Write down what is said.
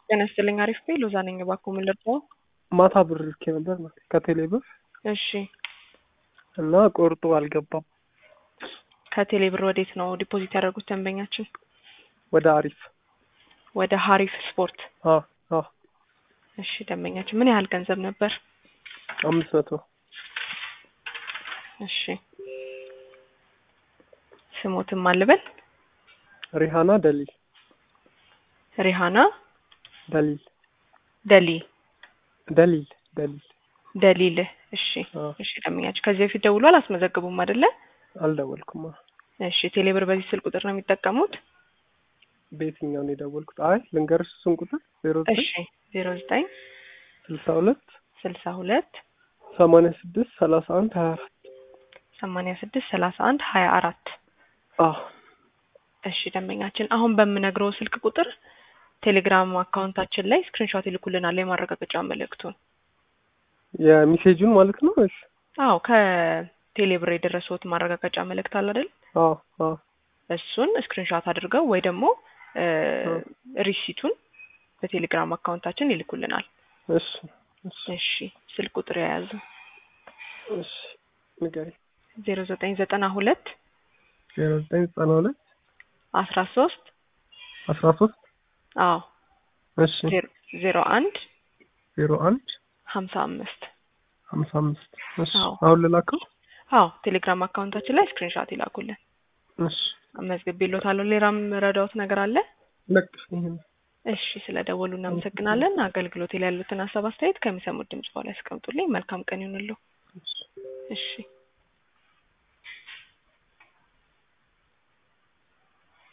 ጤና ይስጥልኝ። አሪፍ ቤ ሎዛ ነኝ። እባክዎ ምን ልርዳዎ? ማታ ብር ልኬ ነበር ከቴሌ ብር እሺ እና ቆርጦ አልገባም። ከቴሌ ብር ወዴት ነው ዲፖዚት ያደረጉት ደንበኛችን? ወደ አሪፍ ወደ ሀሪፍ ስፖርት። አ አ እሺ ደንበኛችን ምን ያህል ገንዘብ ነበር? አምስት መቶ እሺ ስሞትም አልበል ሪሃና ደሊል ሪሃና ደሊል ደሊ ደሊል ደሊል ደሊል። እሺ አ እሺ ደንበኛችን ከዚህ በፊት ደውሎ አላስመዘግቡም አይደለ? አልደወልኩም። አ እሺ ቴሌ ብር በዚህ ስልክ ቁጥር ነው የሚጠቀሙት? በየትኛው ነው የደወልኩት? አይ ልንገርሽ እሱን ቁጥር ዜሮ ዘጠኝ እሺ ዜሮ ዘጠኝ ስልሳ ሁለት ስልሳ ሁለት ሰማንያ ስድስት ሰላሳ አንድ ሀያ አራት ሰማንያ ስድስት ሰላሳ አንድ ሀያ አራት አ እሺ ደንበኛችን አሁን በምነግረው ስልክ ቁጥር ቴሌግራም አካውንታችን ላይ ስክሪንሾት ይልኩልናል የማረጋገጫ መልእክቱን። የሚሴጁን ማለት ነው። እሺ አዎ ከቴሌ ብር የደረሰዎት ማረጋገጫ መልእክት አለ አይደል? አ አ እሱን ስክሪንሾት አድርገው ወይ ደግሞ እ ሪሲቱን በቴሌግራም አካውንታችን ይልኩልናል። እሺ እሺ እሺ ስልክ ቁጥር የያዙ እሺ ንገሪ ዜሮ ዘጠኝ ዘጠና ሁለት ዜሮ ዘጠኝ ዘጠና ሁለት አስራ ሶስት አስራ ሶስት አዎ እሺ ዜሮ- ዜሮ አንድ ዜሮ አንድ ሀምሳ አምስት ሀምሳ አምስት እሺ አዎ። አሁን ልላከው አዎ ቴሌግራም አካውንታችን ላይ ስክሪንሾት ይላኩልን። እሺ አመዝግቤልዎታለሁ። ሌላም ረዳዎት ነገር አለ? በቃ ይሄን እሺ ስለ ደወሉ እናመሰግናለን። አገልግሎት ላይ ያሉትን ሀሳብ አስተያየት ከሚሰሙት ድምጽ በኋላ ያስቀምጡልኝ። መልካም ቀን ይሁንልዎ። እሺ እሺ